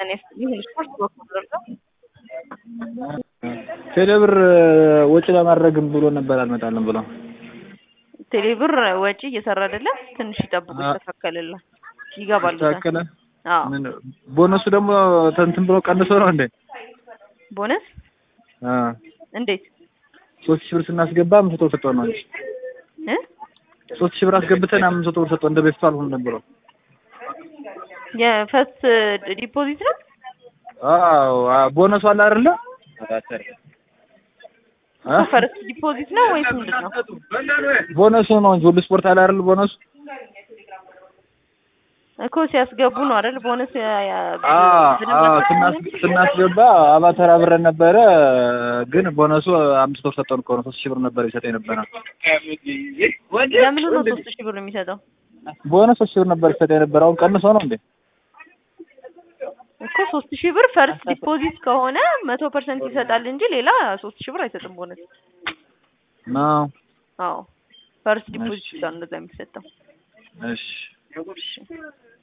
እኔ ይሁን ስፖርት በኩል ደርሰው ቴሌብር ወጪ ለማድረግም ብሎ ነበር አልመጣልም ብሎ ቴሌብር ወጪ እየሰራ አይደለም። ትንሽ ይጠብቁ፣ አ- ይስተካከልላል፣ ይገባሉ። ተካከለ። አዎ ምን ቦነሱ ደግሞ እንትን ብሎ ቀንሶ ነው እንዴ? ቦነስ አ እንዴት ሶስት ሺህ ብር ስናስገባ አምስት መቶ ብር ሰጠው ነው እንጂ እ ሶስት ሺህ ብር አስገብተን አምስት መቶ ብር ሰጠው እንደ በፊቱ አልሆነም ብሎ የፈስት ዲፖዚት ነው አዎ አ- ቦነሱ አለ አይደለ? አ? ፈርስት ዲፖዚት ነው ወይስ ምንድን ነው? ቦነሱ ነው እንጂ ሁሉ ስፖርት አለ አይደል? ቦነሱ እኮ ሲያስገቡ ነው አይደል? ቦነስ ያ- ያ- አ በደንብ አ አስገቡ ስናስ ነው? ስናስገባ አባተር አብረን ነበረ፣ ግን ቦነሱ አምስት ብር ሰጠን እኮ ነው። ሶስት ሺህ ብር ነበር ይሰጠኝ ነበረ። ለምኑ ነው ሶስት ሺህ ብር የሚሰጠው? ቦነስ ሶስት ሺህ ብር ነበር ይሰጠኝ ነበረ። አሁን ቀንሶ ነው እንዴ? እኮ ሶስት ሺህ ብር ፈርስት ዲፖዚት ከሆነ መቶ ፐርሰንት ይሰጣል እንጂ ሌላ ሶስት ሺህ ብር አይሰጥም ቦነስ። ነው አዎ ፈርስት ዲፖዚት እሺ። ብቻ ነው እንደዛ የሚሰጠው። እሺ እሺ